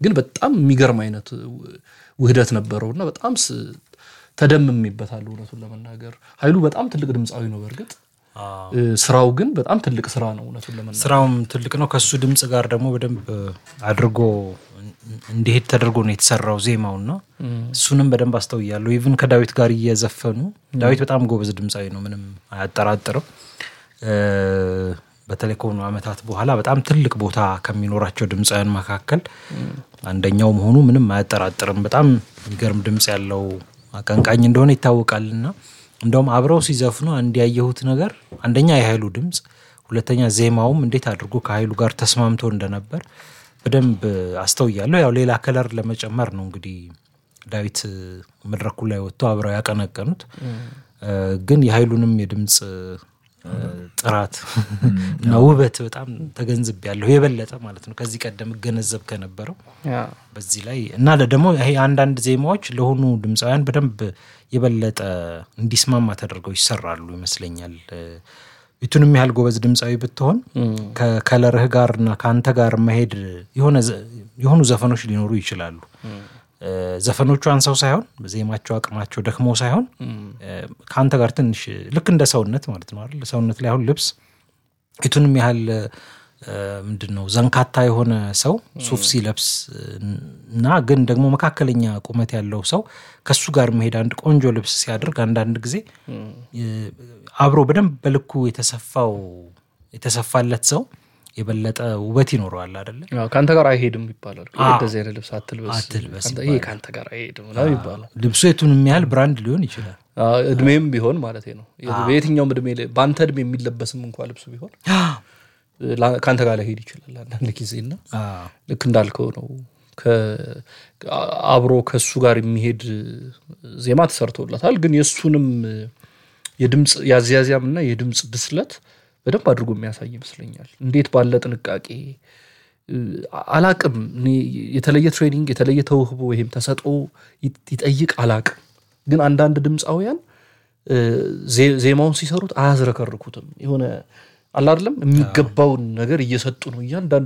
ግን በጣም የሚገርም አይነት ውህደት ነበረው እና በጣም ተደምሜበታለሁ እውነቱን ለመናገር ኃይሉ በጣም ትልቅ ድምፃዊ ነው በእርግጥ ስራው ግን በጣም ትልቅ ስራ ነው እውነቱን ለመናገር ስራውም ትልቅ ነው ከሱ ድምፅ ጋር ደግሞ በደንብ አድርጎ እንዲሄድ ተደርጎ ነው የተሰራው ዜማውና እሱንም በደንብ አስተውያለሁ ኢቭን ከዳዊት ጋር እየዘፈኑ ዳዊት በጣም ጎበዝ ድምፃዊ ነው ምንም አያጠራጥርም በተለይ ከሆኑ አመታት በኋላ በጣም ትልቅ ቦታ ከሚኖራቸው ድምፃውያን መካከል አንደኛው መሆኑ ምንም አያጠራጥርም በጣም የሚገርም ድምፅ ያለው አቀንቃኝ እንደሆነ ይታወቃልና እንደውም አብረው ሲዘፍኑ አንድ ያየሁት ነገር አንደኛ የኃይሉ ድምፅ ሁለተኛ ዜማውም እንዴት አድርጎ ከኃይሉ ጋር ተስማምቶ እንደነበር በደንብ አስተውያለሁ ያው ሌላ ከለር ለመጨመር ነው እንግዲህ ዳዊት መድረኩ ላይ ወጥቶ አብረው ያቀነቀኑት ግን የኃይሉንም የድምፅ ጥራት እና ውበት በጣም ተገንዝብ ያለሁ የበለጠ ማለት ነው ከዚህ ቀደም እገነዘብ ከነበረው በዚህ ላይ እና ደግሞ ይሄ አንዳንድ ዜማዎች ለሆኑ ድምፃውያን በደንብ የበለጠ እንዲስማማ ተደርገው ይሰራሉ ይመስለኛል የቱንም ያህል ጎበዝ ድምፃዊ ብትሆን ከከለርህ ጋር እና ከአንተ ጋር መሄድ የሆኑ ዘፈኖች ሊኖሩ ይችላሉ ዘፈኖቹ አንሰው ሳይሆን ዜማቸው አቅማቸው ደክሞ ሳይሆን ከአንተ ጋር ትንሽ ልክ እንደ ሰውነት ማለት ነው አይደል ሰውነት ላይ አሁን ልብስ የቱንም ያህል ምንድን ነው ዘንካታ የሆነ ሰው ሱፍ ሲለብስ እና ግን ደግሞ መካከለኛ ቁመት ያለው ሰው ከሱ ጋር መሄድ አንድ ቆንጆ ልብስ ሲያደርግ አንዳንድ ጊዜ አብሮ በደንብ በልኩ የተሰፋው የተሰፋለት ሰው የበለጠ ውበት ይኖረዋል አደለ ከአንተ ጋር አይሄድም ይባላል እንደዚህ አይነት ልብስ አትልበስ አትልበስ ይሄ ከአንተ ጋር አይሄድም ይባላል ልብሱ የቱንም ያህል ብራንድ ሊሆን ይችላል እድሜም ቢሆን ማለት ነው በየትኛውም እድሜ በአንተ እድሜ የሚለበስም እንኳ ልብሱ ቢሆን ከአንተ ጋር ላይሄድ ይችላል አንዳንድ ጊዜ እና ልክ እንዳልከው ነው አብሮ ከእሱ ጋር የሚሄድ ዜማ ተሰርቶለታል ግን የእሱንም የድምፅ የአዝያዚያም እና የድምፅ ብስለት በደንብ አድርጎ የሚያሳይ ይመስለኛል እንዴት ባለ ጥንቃቄ አላቅም የተለየ ትሬኒንግ የተለየ ተውህቦ ወይም ተሰጦ ይጠይቅ አላቅም ግን አንዳንድ ድምፃውያን ዜማውን ሲሰሩት አያዝረከርኩትም የሆነ አላድለም የሚገባውን ነገር እየሰጡ ነው እያንዳንዱ